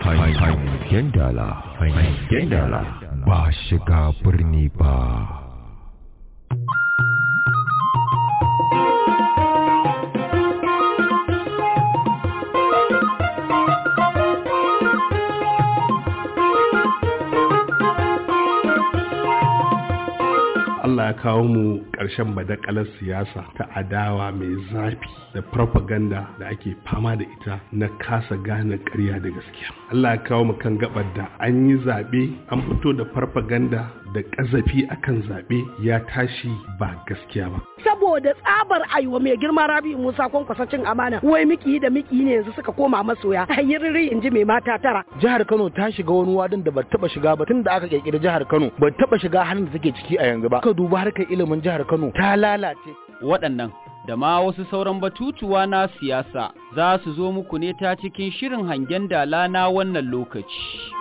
Hangen dala, hangen dala ba shiga birni ba. Allah ya kawo mu ƙarshen badakalar siyasa ta adawa mai zafi da propaganda da ake fama da ita na kasa gane ƙarya da gaskiya. Allah ya kawo mu kan gabar da an yi zaɓe an fito da propaganda da ƙazafi akan zaɓe ya tashi ba gaskiya ba. saboda tsabar aiwa mai girma rabi musa kwankwasa cin amana wai miki da miki ne yanzu suka koma masoya ayyiriri in ji mai mata tara jihar Kano ta shiga wani wadin da ba taba shiga ba tun da aka kirkiri jihar Kano ba taba shiga halin da take ciki a yanzu ba ka duba harkar ilimin jihar Kano ta lalace waɗannan da ma wasu sauran batutuwa na siyasa za su zo muku ne ta cikin shirin hangen dala na wannan lokaci.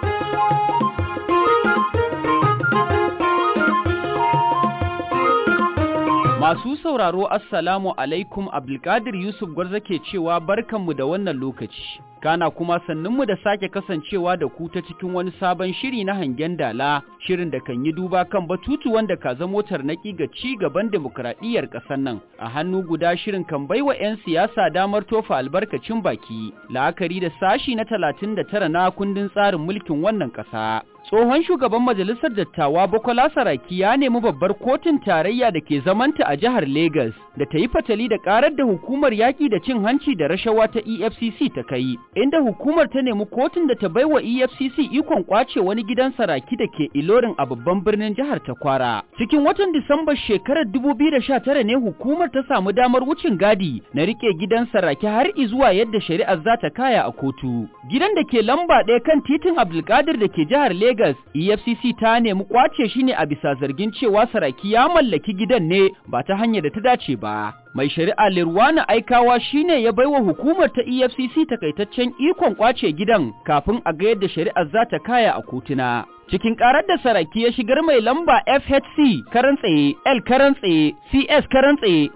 Masu sauraro Assalamu alaikum Abdulkadir Yusuf Gwarza ke cewa barkanmu da wannan lokaci. Kana kuma sannunmu da sake kasancewa da ku ta cikin wani sabon shiri na hangen dala, shirin da kan yi duba kan batutu wanda ka zamo tarnaki ga ci gaban demokradiyyar ƙasar nan. A hannu guda shirin kan baiwa 'yan siyasa damar tofa albarkacin baki, la'akari da sashi na talatin da tara na kundin tsarin mulkin wannan ƙasa. Tsohon shugaban majalisar dattawa Bukola Saraki ya nemi babbar kotun tarayya da ke zamanta a jihar Legas da ta yi fatali da karar da hukumar yaƙi da cin hanci da rashawa ta EFCC ta kai, inda hukumar ta nemi kotun da ta baiwa EFCC ikon kwace wani gidan Saraki da ke Ilorin a babban birnin jihar ta Kwara. Cikin watan Disamba shekarar 2019 ne hukumar ta samu damar wucin gadi na rike gidan Saraki har izuwa yadda shari'ar za ta kaya a kotu. Gidan da ke lamba ɗaya kan titin Abdulkadir da ke jihar Legas Legas, EFCC ta nemi kwace shi ne a bisa zargin cewa Saraki ya mallaki gidan ne ba ta hanyar da ta dace ba. Mai shari'a Lirwana Aikawa shine ya baiwa hukumar ta EFCC takaitaccen ikon kwace gidan kafin a ga yadda shari'ar za ta kaya a kotuna. Cikin karar da Saraki ya shigar mai lamba FHC karan tsaye, L karan tsaye, CS karan tsaye,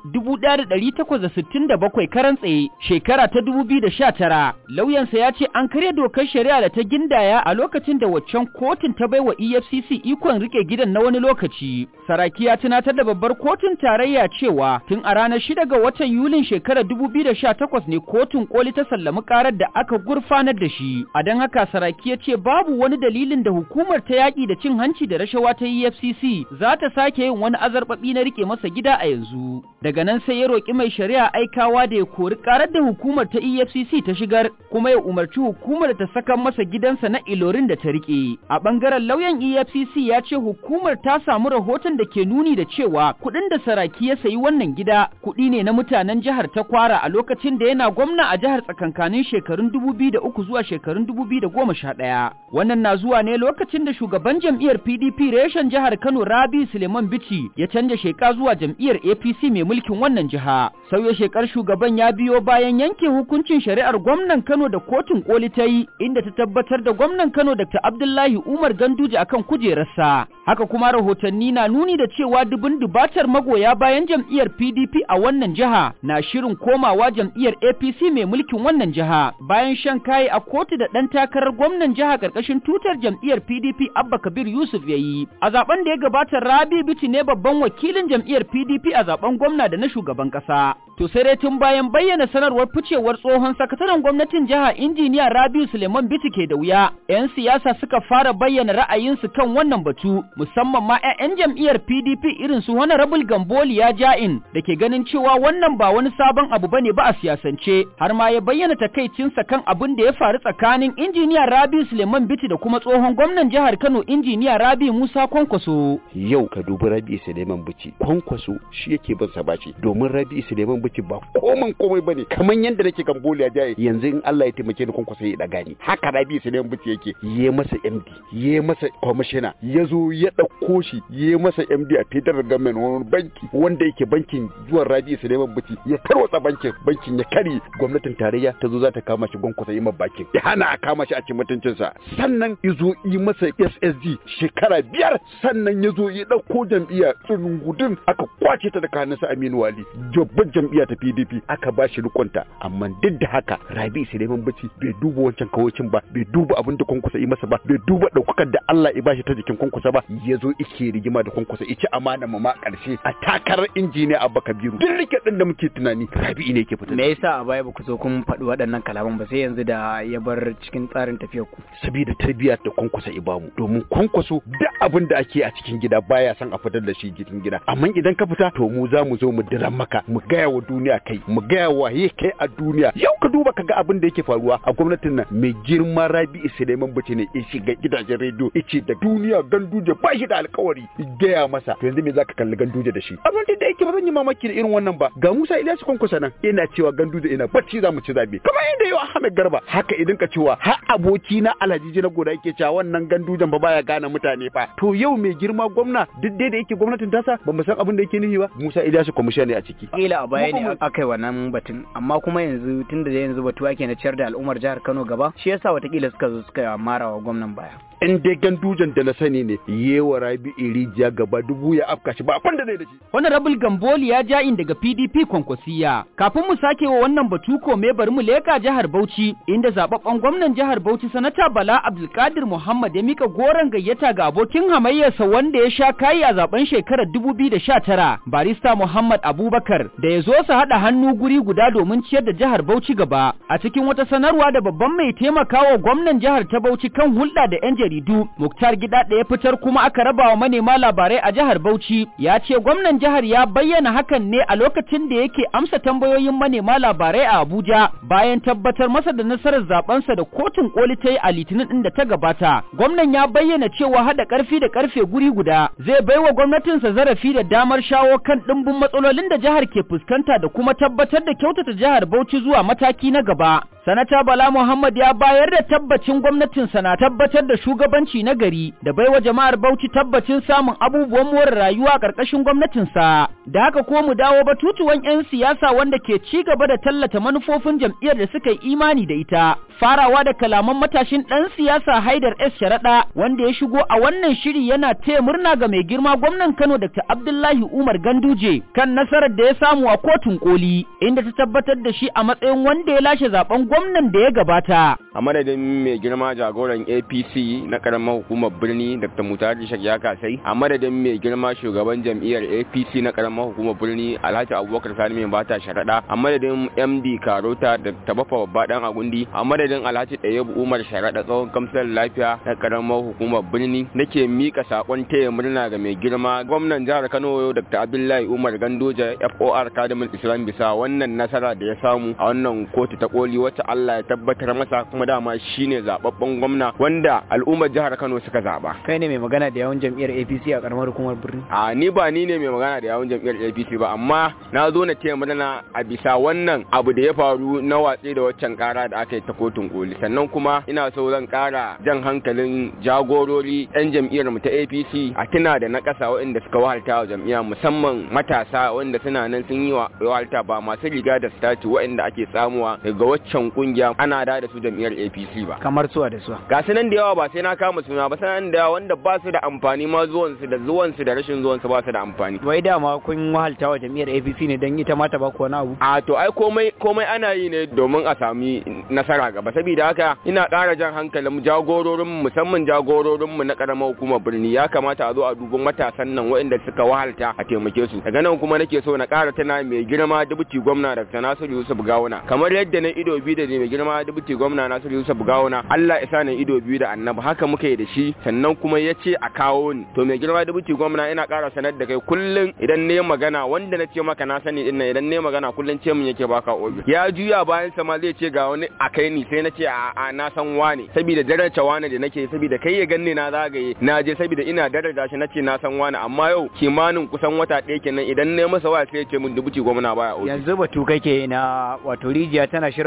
1867 karan tsaye, shekara ta 2019, lauyansa ya ce an karya dokar shari'a da ta gindaya a lokacin da waccan kotun ta baiwa EFCC ikon rike gidan na wani lokaci. Saraki ya tunatar da babbar kotun tarayya cewa tun a ranar 6 ga watan Yulin shekarar 2018 ne kotun koli ta sallami karar da aka gurfanar da shi. A don haka Saraki ya ce babu wani dalilin da hukumar ta yaƙi da cin hanci da rashawa ta EFCC za ta sake yin wani azarbaɓi na rike masa gida a yanzu. Daga nan sai ya roƙi mai shari'a aikawa da ya kori ƙarar da hukumar ta EFCC ta shigar kuma ya umarci hukumar ta saka masa gidansa na ilorin da ta rike. A ɓangaren lauyan EFCC ya ce hukumar ta samu rahoton da ke nuni da cewa kuɗin da saraki ya sayi wannan gida kuɗi ne na mutanen jihar ta kwara a lokacin da yana gwamna a jihar tsakankanin shekarun 2003 zuwa shekarun 2011. Wannan na zuwa ne lokacin da shugaban jam'iyyar PDP reshen jihar Kano Rabi Suleiman Bichi ya canja sheka zuwa jam'iyyar APC mai mulkin wannan jiha. Sauya shekar shugaban ya biyo bayan yanke hukuncin shari'ar gwamnan Kano da kotun koli ta yi inda ta tabbatar da gwamnan Kano Dr. Abdullahi Umar Ganduje akan kujerarsa. Haka kuma rahotanni na nuni da cewa dubun dubatar magoya bayan jam'iyyar PDP a wannan jiha na shirin komawa jam'iyyar APC mai mulkin wannan jiha bayan shan kayi a kotu da ɗan takarar gwamnan jiha ƙarƙashin tutar jam'iyyar PDP Abba Kabir Yusuf ya yi. A zaben da ya gabata Rabi Biti ne babban wakilin jam'iyyar PDP a zaben gwamna da na shugaban ƙasa. To sai dai tun bayan bayyana sanarwar ficewar tsohon sakataren gwamnatin jiha injiniya Rabiu Suleiman Biti ke da wuya. 'Yan siyasa suka fara bayyana ra'ayinsu kan wannan batu musamman ma 'ya'yan jam'iyyar PDP irin su Honorable Gamboli ya ja'in da ke ganin cewa wannan ba wani sabon abu bane ba a siyasance har ma ya bayyana takaicinsa kan abin da ya faru tsakanin injiniya Rabiu Suleiman Biti da kuma tsohon gwamnan jihar Kano injiniya Rabi Musa Kwankwaso. Yau ka dubi Rabi Suleiman Bichi Kwankwaso shi yake bin sa bashi domin Rabi Suleiman Bichi ba koman komai bane kamar yadda nake kan boliya jaye yanzu in Allah ya taimake ni Kwankwaso ya daga ni haka Rabi Suleiman Bichi yake ye masa MD ye masa commissioner ya zo ya ɗauko shi ya yi masa MD a federal government wani banki wanda yake bankin zuwan Rabi Suleiman Bichi ya tarwatsa bankin bankin ya kare gwamnatin tarayya ta zo za ta kama shi gwankwasa yi ma bakin ya hana a kama shi a cikin mutuncinsa sannan ya zo yi masa SSD shekara biyar sannan ya zo ya ɗauko jam'iyya tsunungudun aka kwace ta daga hannunsa Aminu Wali jabbar jam'iyya ta PDP aka ba shi rikonta amma duk da haka Rabi Suleiman Bichi bai duba wancan kawocin ba bai duba abin da kwankwasa yi masa ba bai duba ɗaukakar da Allah ya bashi ta jikin kwankwasa ba ya zo ike rigima da kwankwasa ice amana ma ma ƙarshe a takarar injiniya Abba Kabiru duk rike ɗin da muke tunani Rabi ne ke fita me yasa a baya ba ku zo kun faɗi waɗannan kalaman ba sai yanzu da ya bar cikin tsarin tafiyar ku saboda tarbiyyar da kwankwasa ibamu domin kwankwaso duk abin da ake a cikin gida baya son a fitar da shi cikin gida amma idan ka fita to mu za mu zo mu diran maka mu gaya wa duniya kai mu gaya wa ye kai a duniya yau ka duba ka ga abin da yake faruwa a gwamnatin nan mai girma Rabi Suleiman Bace ne ya shiga gidajen rediyo yace da duniya ganduje ba shi da alkawari gaya masa to yanzu me zaka kalli ganduje da shi abin da yake ba zan yi mamaki da irin wannan ba ga Musa Ilyasu kwankwasa nan ina cewa ganduje ina bacci za mu ci zabe kamar yadda yau Ahmed Garba haka idan ka cewa har aboki na Alhaji na goda yake cewa wannan gandujan ba baya gane mutane fa to yau mai girma gwamna duk dai da yake gwamnatin tasa ba mu san abin da yake nufi ba Musa Ilyasu kwamishin ne a ciki kila a baya ne aka yi wannan batun amma kuma yanzu tunda da yanzu batu ake na ciyar da al'ummar jihar Kano gaba shi yasa watakila suka zo suka mara wa gwamnan baya in dai gandujan da na sani ne yewa rabi irijiya gaba dubu ya afka shi ba abin da zai da shi Honorable Gamboli ya ja in daga PDP kwankwasiya. Kafin mu sake wa wannan batu kome bari mu leka jihar Bauchi inda zababben gwamnan jihar Bauchi sanata Bala Abdulkadir Muhammad ya mika goron gayyata ga abokin hamayyarsa wanda ya sha kayi a zaben shekarar 2019 barista Muhammad Abubakar da ya zo su haɗa hannu guri guda domin ciyar da jihar Bauchi gaba. A cikin wata sanarwa da babban mai taimakawa gwamnan jihar ta Bauchi kan hulɗa da 'yan jaridu Muktar Gida da ya fitar kuma aka raba wa manema labarai a jihar Bauchi ya ce gwamnan jihar ya bayyana hakan ne a lokacin da yake amsa tambayoyin manema labarai a Abuja bayan tabbatar masa da nasarar zabensa da kotun koli ta yi a litinin din da ta gabata. Gwamnan ya bayyana cewa hada karfi da karfe guri guda zai baiwa gwamnatinsa zarafi da damar shawo kan dimbin matsalolin da jihar ke fuskanta da kuma tabbatar da kyautata jihar Bauchi zuwa mataki na gaba. Sanata Bala Muhammad ya bayar da tabbacin gwamnatinsa na tabbatar da shugabanci na gari da baiwa jama'ar Bauchi tabbacin samun abubuwan more rayuwa ƙarƙashin gwamnatinsa. Da haka ko mu dawo batutuwan 'yan siyasa wanda ke ci gaba da tallata manufofin jam'iyyar da suka yi imani da ita. Farawa da kalaman matashin ɗan siyasa Haidar S. Sharaɗa wanda ya shigo a wannan shiri yana taya murna ga mai girma gwamnan Kano Dr. Abdullahi Umar Ganduje kan nasarar da ya samu a kotun koli inda ta tabbatar da shi a matsayin wanda ya lashe zaben gwamnan da ya gabata. a madadin mai girma jagoran apc na karamar hukumar birni dr mutari ya kasai a madadin mai girma shugaban jam'iyyar apc na karamar hukumar birni alhaji abubakar sani mai bata sharaɗa a madadin md karota da tabafa babba dan agundi a madadin alhaji ɗayabu umar sharaɗa tsohon kamsar lafiya na karamar hukumar birni nake mika sakon taya murna ga mai girma gwamnan jihar kano dr abdullahi umar gandoja for kadimin islam bisa wannan nasara da ya samu a wannan kotu ta koli wacce allah ya tabbatar masa kuma dama shine zababben gwamna wanda al'ummar jihar Kano suka zaba. kai ne mai magana da yawan jam'iyyar APC a karamar hukumar birni A ni ba ni ne mai magana da yawun jam'iyyar APC ba amma na zo na taya murna a bisa wannan abu da ya faru na watsi da waccan kara da aka yi ta kotun koli sannan kuma ina so zan kara jan hankalin jagorori yan jam'iyyar mu ta APC a tuna da na kasa waɗanda suka wahalta wa jam'iyya musamman matasa wanda suna nan sun yi wa wahalta ba masu riga da stati waɗanda ake samuwa daga waccan kungiya ana da da su jam'iyyar APC ba. kamar suwa da suwa ga su nan da yawa ba sai na kama suna ba sanan da yawa wanda ba su da amfani ma zuwansu da zuwansu da rashin zuwansu ba su da amfani wai dama kun wahalta wa jam'iyyar APC ne don ita ma ta ba ku wani abu a to ai komai komai ana yi ne domin a sami nasara gaba saboda haka ina ƙara jan hankalin jagororin musamman jagororin mu na karamar hukumar birni ya kamata a zo a dubi matasan nan waɗanda suka wahalta a taimake su daga nan kuma nake so na ƙara tana mai girma dubuti gwamna Dr. Nasiru Yusuf Gawuna kamar yadda na ido biyu da mai girma dubuti gwamna Nasiru Yusuf Gawuna Allah ya sa na ido biyu da annabi haka muka yi da shi sannan kuma ya ce a kawo ni to mai girma dubuti gwamna ina ƙara sanar da kai kullum idan ne magana wanda na ce maka na sani din nan idan ne magana kullum ce mun yake baka obi ya juya bayan sa ma zai ce ga wani a kai ni sai na ce a a na san wane saboda daraja wane da nake saboda kai ya ganni na zagaye na je saboda ina daraja shi nace na san wane amma yau kimanin kusan wata ɗaya kenan idan ne masa waya sai ya ce mun dubuti gwamna baya obi yanzu batu kake na wato rijiya tana shirin bada ruwa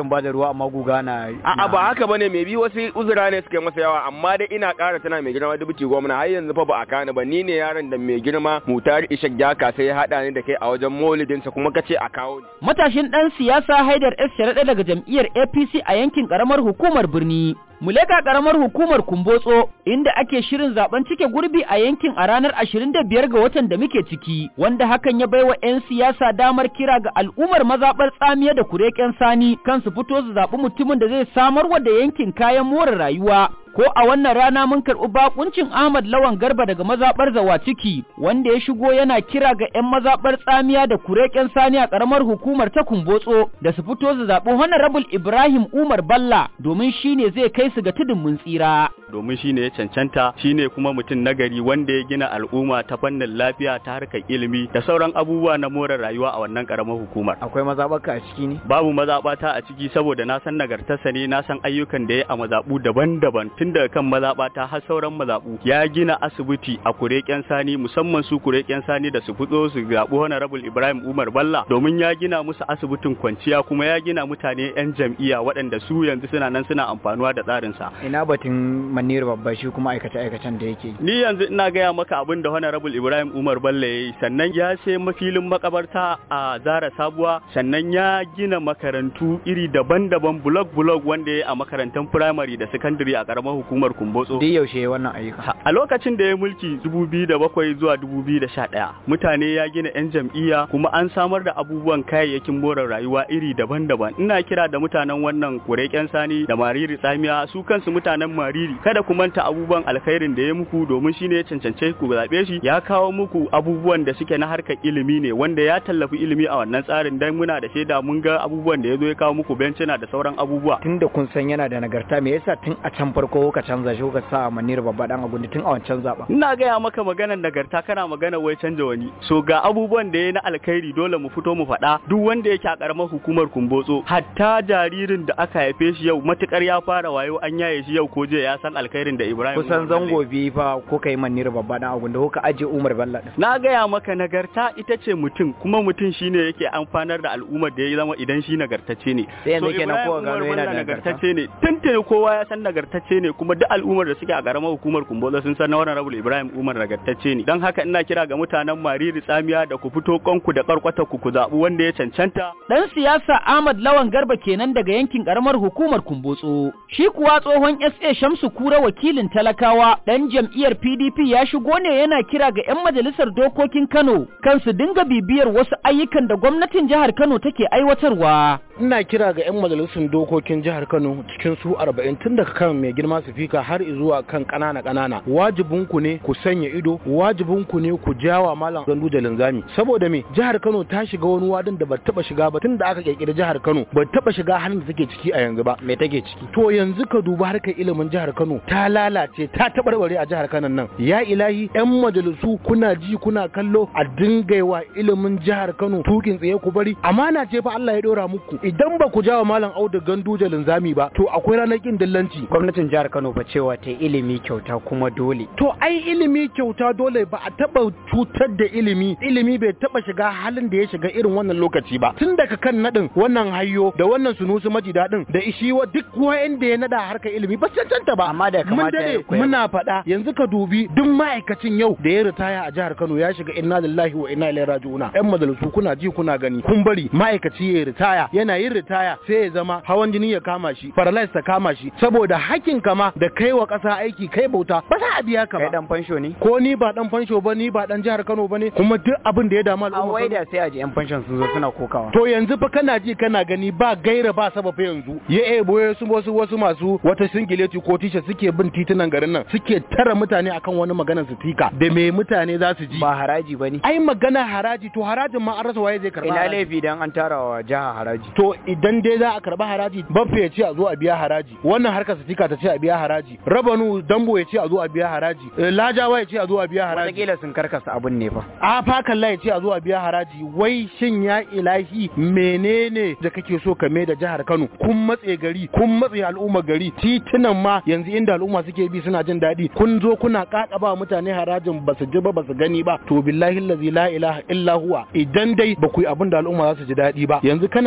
ba amma guga na A'a ba haka bane mai bi wasu uzura ne suka yi masa yawa amma dai ina ƙara tana mai girma dubuci gwamna har yanzu fa ba a kani ba ni ne yaron da mai girma mutar ishak jaka sai ya haɗa ni da kai a wajen maulidinsa kuma ka ce a kawo ni. Matashin ɗan siyasa Haidar S. Sharaɗa daga jam'iyyar APC a yankin ƙaramar hukumar birni. Muleka ƙaramar hukumar Kumbotso inda ake shirin zaben cike gurbi a yankin a ranar 25 ga watan da muke ciki, wanda hakan ya baiwa 'yan siyasa damar kira ga al'ummar mazaɓar tsamiya da kureken sani kan su fito su zaɓi mutumin da zai samarwa da yankin kayan more rayuwa. ko a wannan rana mun karɓi bakuncin Ahmad Lawan Garba daga mazaɓar Zawaciki wanda ya shigo yana kira ga 'yan mazaɓar tsamiya da kureken sani a ƙaramar hukumar ta Kumbotso da su fito su zaɓi Honorable Ibrahim Umar Balla domin shi ne zai kai su ga tudun mun tsira. domin shine ya cancanta shine kuma mutum nagari wanda ya gina al'umma ta fannin lafiya ta harkar ilimi da sauran abubuwa na more rayuwa a wannan karamar hukumar akwai mazaɓarka a ciki ne babu mazaɓata a ciki saboda na san nagartarsa ne na san ayyukan da ya a mazaɓu daban-daban tun daga kan mazaɓata har sauran mazaɓu ya gina asibiti a kureken sani musamman su kureken sani da su fito su zaɓi honorable ibrahim umar balla domin ya gina musu asibitin kwanciya kuma ya gina mutane 'yan jam'iyya waɗanda su yanzu suna nan suna amfanuwa da tsarinsa ina batun manir babba shi kuma aikace aikacen da yake ni yanzu ina gaya maka abin da honorable ibrahim umar balla ya yi sannan ya sai mafilin makabarta a zara sabuwa sannan ya gina makarantu iri daban-daban blok blok wanda ya yi a makarantar firamare da sakandare a karamar hukumar kumbotso duk yaushe wannan ayyuka a lokacin da ya mulki 2007 zuwa 2011 mutane ya gina 'yan jam'iyya kuma an samar da abubuwan kayayyakin more rayuwa iri daban-daban ina kira da mutanen wannan kureken sani da mariri tsamiya su kansu mutanen mariri kada ku manta abubuwan alkhairin da ya muku domin shine ya cancance ku zaɓe shi ya kawo muku abubuwan da suke na harkar ilimi ne wanda ya tallafi ilimi a wannan tsarin dan muna da shaida mun ga abubuwan da ya zo ya kawo muku bencina da sauran abubuwa tunda kun san yana da nagarta me yasa tun a can farko kuka canza shi kuka sa manir babba dan agundi tun a wancan zaba ina gaya maka maganar nagarta kana magana wai canja wani so ga abubuwan da ya na alkhairi dole mu fito mu faɗa duk wanda yake a karamar hukumar kumbotso hatta jaririn da aka haife shi yau matukar ya fara wayo an yaye shi yau ko je ya san alkhairin da Ibrahim kusan zango biyu fa kuka yi manir babba dan agundi kuka aje Umar Bello din na gaya maka nagarta ita ce mutum kuma mutum shine yake amfanar da al'ummar da ya zama idan shi nagartacce ne sai yanzu kenan kowa gano yana da nagartacce ne tuntuni kowa ya san nagartacce ne kuma duk al'ummar da suke a karamar hukumar Kumbola sun san wannan Rabul Ibrahim Umar nagartacce ne dan haka ina kira ga mutanen Mariri Tsamiya da ku fito kanku da karkwata ku ku zabi wanda ya cancanta Dan siyasa Ahmad Lawan Garba kenan daga yankin karamar hukumar Kumbotso. Shi kuwa tsohon SA Shamsu Kura wakilin talakawa dan jam'iyyar PDP ya shigo ne yana kira ga 'yan majalisar dokokin Kano kan su dinga bibiyar wasu ayyukan da gwamnatin jihar Kano take aiwatarwa. ina kira ga 'yan majalisun dokokin jihar Kano cikin su 40 tun daga kan mai girma sifika har zuwa kan ƙanana ƙanana wajibin ku ne ku sanya ido wajibin ku ne ku jawa malam gandu da linzami saboda me jihar Kano ta shiga wani wadin da ba taba shiga ba tun da aka kirkiri jihar Kano ba taba shiga halin da take ciki a yanzu ba me take ciki to yanzu ka duba harkar ilimin jihar Kano ta lalace ta tabarbare a jihar Kano nan ya ilahi 'yan majalisu kuna ji kuna kallo a dingaiwa ilimin jihar Kano tukin tsaye ku bari amana ce fa Allah ya dora muku idan ba ku jawa malam Audu Gandu da linzami ba to akwai ranar kin dillanci gwamnatin jihar Kano fa cewa ta ilimi kyauta kuma dole to ai ilimi kyauta dole ba a taba cutar da ilimi ilimi bai taba shiga halin da ya shiga irin wannan lokaci ba tun daga kan nadin wannan hayyo da wannan sunusu maji dadin da ishi wa duk wa'anda ya nada harkar ilimi ba cancanta ba amma da mun kamata ya dade koya muna faɗa yanzu ka dubi duk ma'aikacin yau da ya ritaya a jihar Kano ya shiga inna lillahi wa inna ilaihi raji'una yan majalisu kuna ji kuna gani kun bari ma'aikaci ya ritaya yana yin ritaya sai ya zama hawan jini ya kama shi paralysis ta kama shi saboda hakkin kama da kai wa ƙasa aiki kai bauta ba za a biya ka kai ba dan fansho ne ko ni ba dan fansho ba ni ba dan jihar Kano ba ne kuma duk abin da ya damu a al'umma wai Kano- da sai a ji yan fanshon sun zo suna kokawa To yanzu fa kana ji kana gani ba gaira ba sababa yanzu ya ebo wasu wasu wasu masu wata singileti ko tisha suke bin titunan garin nan suke tara mutane akan wani maganar su tika da me mutane za su ji ba haraji bane ai magana haraji to harajin ma an rasa waye zai karba ina haraji. laifi dan an tara wa jiha haraji to idan dai za a karba haraji baffe ya ce a zo a biya haraji wannan harkar sitika ta ce a biya haraji rabanu dambo ya ce a zo a biya haraji eh, lajawa ya ce a zo a biya haraji wataƙila sun karkasa abun ne fa a fakalla ya ce a zo a biya haraji wai shin ya ilahi menene da kake so ka mai da jihar Kano kun matse gari kun matse al'umma gari titunan ma yanzu inda al'umma suke bi suna jin daɗi kun zo kuna kakaba mutane harajin ba su ji ba ba su gani ba to billahi allazi la ilaha illa huwa idan dai ba ku yi abin da al'umma za su ji daɗi ba yanzu kana ji kana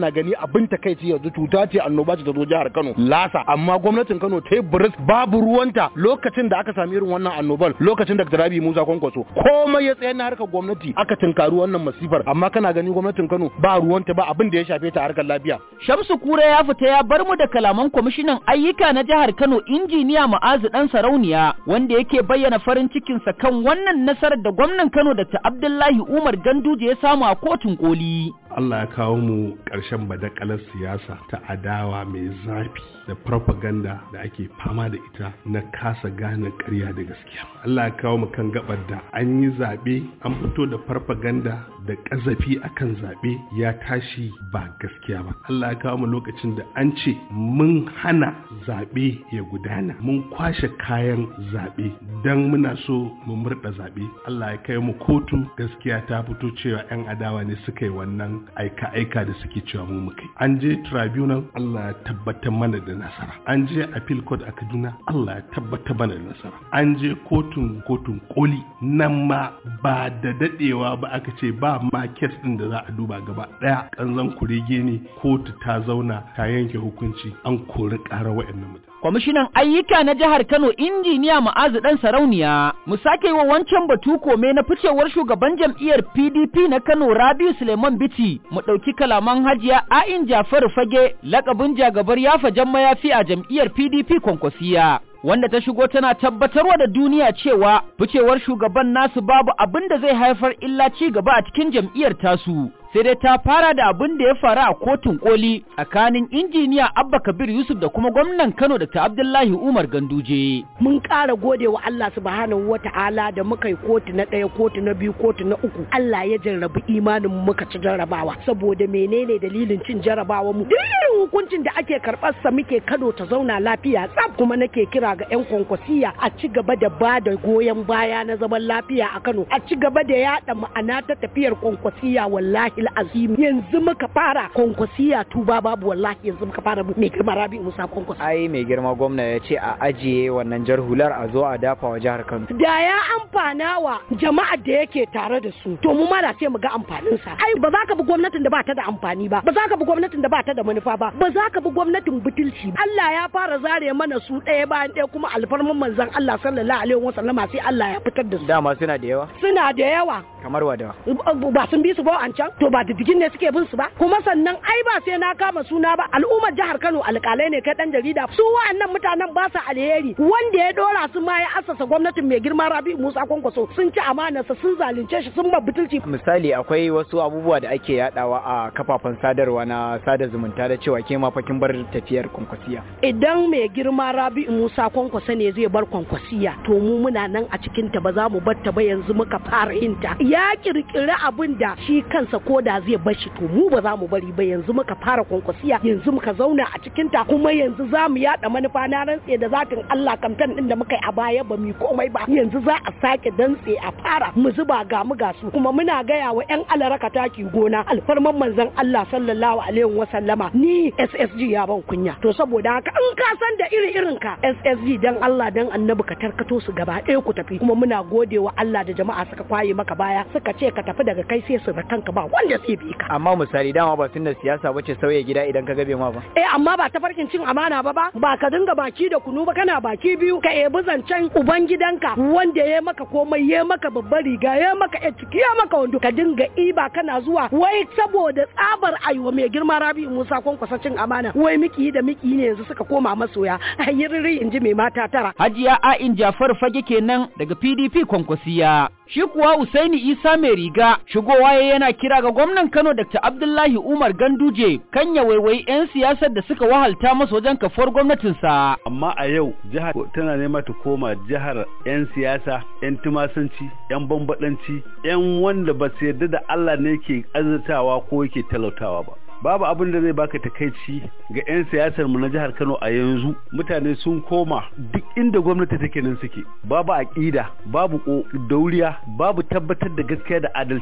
kana gani abin takaici yanzu cuta ce annoba ce ta zo jihar Kano lasa amma gwamnatin Kano ta yi buris babu ruwanta lokacin da aka sami irin wannan annobar lokacin da Rabi Musa Kwankwaso komai ya tsayar na harkar gwamnati aka tunkari wannan masifar amma kana gani gwamnatin Kano ba ruwanta ba abin da ya shafe ta harkar lafiya Shamsu Kura ya fita ya bar mu da kalaman kwamishinan ayyuka na jihar Kano injiniya Ma'azu dan Sarauniya wanda yake bayyana farin cikinsa kan wannan nasarar da gwamnan Kano da ta Abdullahi Umar Ganduje ya samu a kotun koli. Allah ya kawo mu ƙarshen badakalar siyasa ta adawa mai zafi da propaganda da ake fama da ita na kasa gane ƙarya da gaskiya. Allah ya kawo mu kan gabar da an yi zaɓe an fito da propaganda da ƙazafi akan zaɓe ya tashi ba gaskiya ba. Allah ya kawo mu lokacin da an ce mun hana zaɓe ya gudana mun kwashe kayan zaɓe don muna so mu murɗa zaɓe. Allah ya kai mu kotu gaskiya ta fito cewa 'yan adawa ne suka yi wannan aika-aika da suke cewa mu muka an je tribunal Allah ya tabbatar mana da nasara an je appeal court a Kaduna Allah ya tabbatar mana da nasara an je kotun kotun koli nan ma ba da dadewa ba aka ce ba ma kes din da za a duba gaba daya kanzan kurege ne kotu ta zauna ta yanke hukunci an kori ƙara wa'annan mutane Kwamishinan ayyuka na jihar Kano injiniya Ma'azu dan Sarauniya mu sake yi wa wancan batu kome na ficewar shugaban jam'iyyar PDP na Kano Rabiu Suleiman Biti mu ɗauki kalaman Hajiya A'in Jafaru Fage lakabin jagabar yafa jan mayafi a jam'iyyar PDP Kwankwasiya. wanda ta shigo tana tabbatarwa da duniya cewa ficewar shugaban nasu babu abin da zai haifar illa ci gaba a cikin jam'iyyar tasu sai dai ta fara da abin da ya faru a kotun koli tsakanin injiniya abba kabir yusuf da kuma gwamnan kano da ta abdullahi umar ganduje mun ƙara gode wa allah subhanahu wa ta'ala da muka yi kotu na ɗaya kotu na biyu kotu na uku allah ya jarrabi imanin mu muka ci jarrabawa saboda menene dalilin cin jarrabawa mu duk irin hukuncin da ake karɓar sa muke kano ta zauna lafiya tsaf kuma nake kira ga 'yan kwankwasiya a ci gaba da ba da goyon baya na zaman lafiya a kano a ci gaba da yaɗa ma'ana ta tafiyar kwankwasiya wallahi azim yanzu muka fara kwankwasiya tuba babu wallahi yanzu muka fara mai girma rabi musa kwankwasi ai mai girma gwamna ya ce a ajiye wannan jar hular a zo a dafa wa jihar kano da ya amfana wa jama'ar da yake tare da su to mu ma da sai mu ga amfanin sa ai ba za ka bi gwamnatin da ba ta da amfani ba ba za ka bi gwamnatin da ba ta da manufa ba ba za ka bi gwamnatin butulci Allah ya fara zare mana su ɗaya bayan ɗaya kuma alfarman manzon Allah sallallahu alaihi wasallama sai Allah ya fitar da su dama suna da yawa suna da yawa kamar wada ba sun bi su ba an can to ba diddigin ne suke bin su ba kuma sannan ai ba sai na kama suna ba al'ummar jihar Kano alƙalai ne kai dan jarida su wa'annan mutanen ba su alheri wanda ya dora su ma ya assasa gwamnatin mai girma Rabi Musa Kwankwaso sun ci amanarsa sun zalunce shi sun butulci misali akwai wasu abubuwa da ake yadawa a kafafen sadarwa na sada zumunta da cewa ke ma fakin bar tafiyar kwankwasiya idan mai girma Rabi Musa Kwankwaso ne zai bar kwankwasiya to mu muna nan a cikin ta ba za mu bar ta ba yanzu muka fara yin ta ya kirkiri abin da shi kansa ko da zai bar shi to mu ba za mu bari ba yanzu muka fara kwankwasiya yanzu muka zauna a cikin ta kuma yanzu za mu yada manufa na rantse da zatin Allah kamfen din da muka yi a baya ba mu komai ba yanzu za a sake dantse a fara mu zuba ga mu ga su kuma muna gaya wa yan alaraka taki gona alfarman manzon Allah sallallahu alaihi wa sallama ni SSG ya ban kunya to saboda haka in ka san da iri irin ka SSG dan Allah dan annabi ka tarkato su gaba ɗaya ku tafi kuma muna gode wa Allah da jama'a suka kwaye maka baya suka ce ka tafi daga kai sai su da kanka ba wanda zai bi ka amma misali dama ba tunda siyasa bace sauya gida idan ka gabe ma ba eh amma ba ta farkin cin amana ba ba ba ka dinga baki da kunu ba kana baki biyu ka ebi zancen uban gidanka wanda ya maka komai ya maka babbar riga ya maka ya ciki ya maka wando ka dinga iba kana zuwa wai saboda tsabar aiwa mai girma rabi musa kwankwasa cin amana wai miki da miki ne yanzu suka koma masoya ayyirri in ji mai mata tara hajiya a'in jafar fage kenan daga pdp kwankwasiya shi kuwa Usaini Isa mai riga shigowa ya yana kira ga gwamnan Kano Dr. Abdullahi Umar Ganduje kan ya waiwayi 'yan siyasar da suka wahalta masa wajen kafuwar gwamnatinsa. Amma a yau jihar tana nema ta koma jihar 'yan siyasa, 'yan tumasanci, 'yan bambadanci, 'yan wanda ba su yarda da Allah ne ke azurtawa ko yake talautawa ba. babu abin da zai baka takaici ga 'yan siyasar mu na jihar Kano a yanzu mutane sun koma duk inda gwamnati take nan suke babu aƙida babu dauriya babu tabbatar da gaskiya da adalci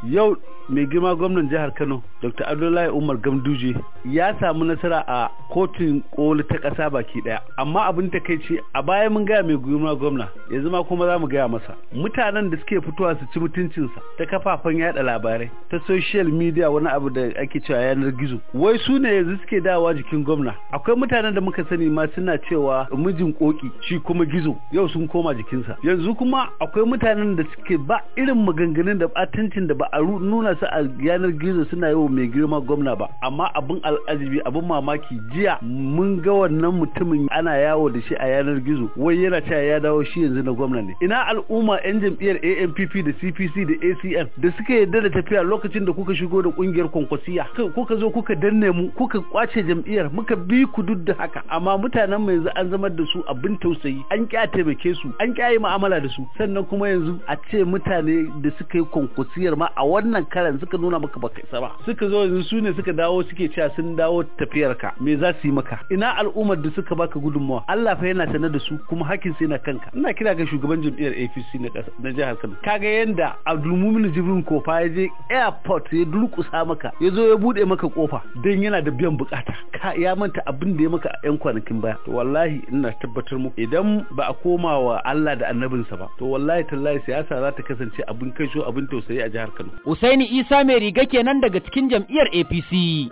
yau mai girma gwamnan jihar Kano Dr. Abdullahi Umar Gamduje ya samu nasara a kotun koli ta ƙasa baki ɗaya amma abin takaici a baya mun gaya mai girma gwamna yanzu ma kuma za mu gaya masa mutanen da suke fitowa su ci mutuncinsa ta kafafen yada labarai ta social media wani abu da ake cewa yanar gizo wai su ne yanzu suke dawa jikin gwamna akwai mutanen da muka sani ma suna cewa mijin koki shi kuma gizo yau sun koma jikinsa yanzu kuma akwai mutanen da suke ba irin maganganun da batancin da ba a nuna su a yanar gizo suna yi wa mai girma gwamna ba amma abin al'ajibi abin mamaki jiya mun ga wannan mutumin ana yawo da shi a yanar gizo wai yana cewa ya dawo shi yanzu na gwamna ne ina al'umma yan jam'iyyar ANPP da CPC da ACN da suka yarda da tafiya lokacin da kuka shigo da kungiyar kwankwasiya kuka zo kuka danne mu kuka kwace jam'iyyar muka bi ku duk da haka amma mutanen mu yanzu an zama da su abin tausayi an kya taimake su an kya yi mu'amala da su sannan kuma yanzu a ce mutane da suka yi kwankwasiyar ma a wannan karan suka nuna maka baka isa ba suka zo yanzu su ne suka dawo suke cewa sun dawo tafiyar ka me za su yi maka ina al'ummar da suka baka gudunmawa Allah fa yana sanar da su kuma hakkin sai na kanka ina kira ga shugaban jam'iyyar APC na na jihar Kano kaga yanda Abdulmumin Jibrin Kofa ya je airport ya durkusa maka ya zo ya bude maka kofa dan yana da biyan bukata ka ya manta abin da ya maka a yan kwanakin baya to wallahi ina tabbatar muku idan ba a koma wa Allah da annabinsa ba to wallahi tallahi siyasa za ta kasance abin kasho abin tausayi a jihar Kano Usaini Isa mai riga kenan daga cikin jam'iyyar APC.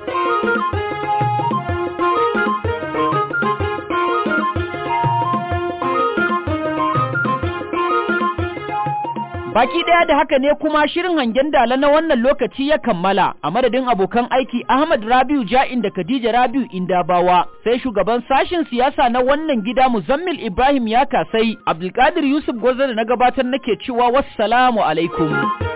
Baki ɗaya da haka ne kuma shirin hangen dala na wannan lokaci ya kammala a madadin abokan aiki Ahmad Rabiu Ja'in da Khadija Rabiu Indabawa sai shugaban sashen siyasa na wannan gida Muzammil Ibrahim ya kasai Abdulkadir Yusuf Gwaza da na gabatar nake cewa wassalamu alaikum.